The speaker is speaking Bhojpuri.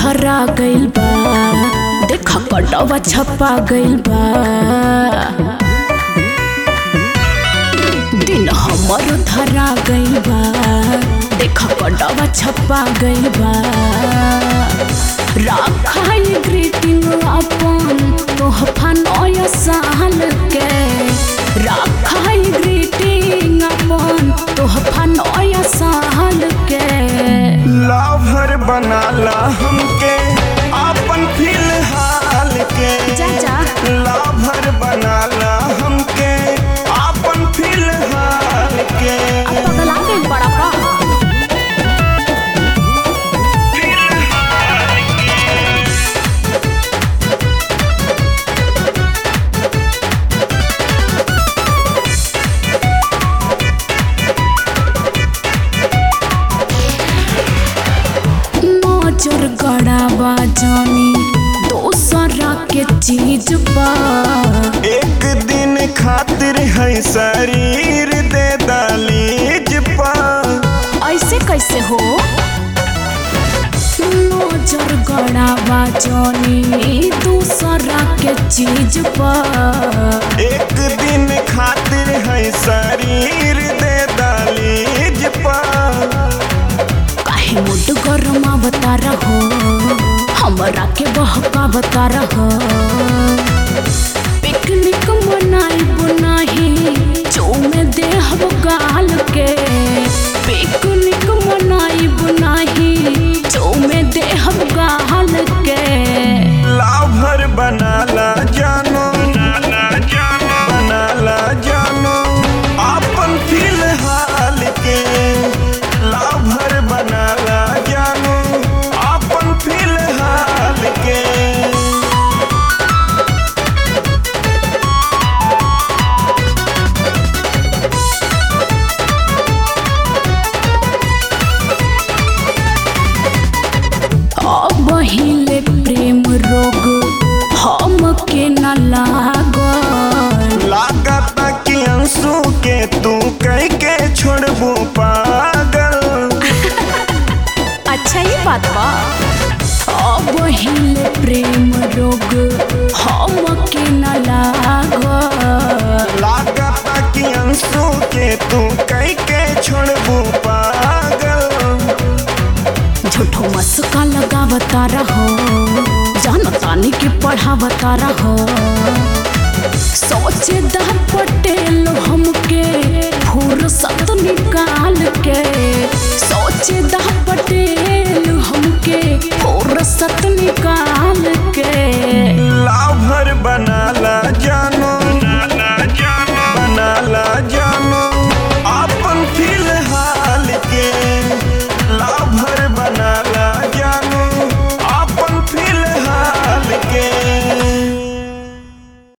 धरा गइल बा देख कटवा छपा गइल बा दिन हमर धरा गइल बा देख कटवा छपा गइल बा राखाई ग्रीटिंग अपन तोहफा नया साल के राखाई ग्रीटिंग अपन तोहफा नया साल के लाभर बनाला हमके आपन फिलहाल के चाचा। लाभर बनाला हमके आपन फिलहाल के अब पगला गइल बड़ा का नजर गड़ावा जानी दोसरा के चीज पा एक दिन खातिर है शरीर दे दालीज पा ऐसे कैसे हो नजर गड़ावा जानी दूसरा के चीज पा एक दिन खातिर है शरीर दे दालीज पा काहे मुड गरमा बता रहो हमरा के बहका बता रहो पिकनिक मनाई बुनाही चौमे देहब गाल के पिकनिक मनाई बुनाही चौमे देहब गाल के लाभर बनाला जानो बनाला जानो आपन फिलहाल के लाभर बनाला जानो आपन फिलहाल के अब हिले प्रेम रोग हम के न लागल लागता कि अंशु के तू कह के छोड़बू पागल अच्छा ये बात बा अब हिले प्रेम रोग हम के न लागल लागता कि अंशु के तू कह के छोड़बू पागल झूठो मस्का लगावता रहो जानतानी के पढ़ावता रहो सोचे दा पटेल हमके फुर्सत निकाल के सोचे दा पटेल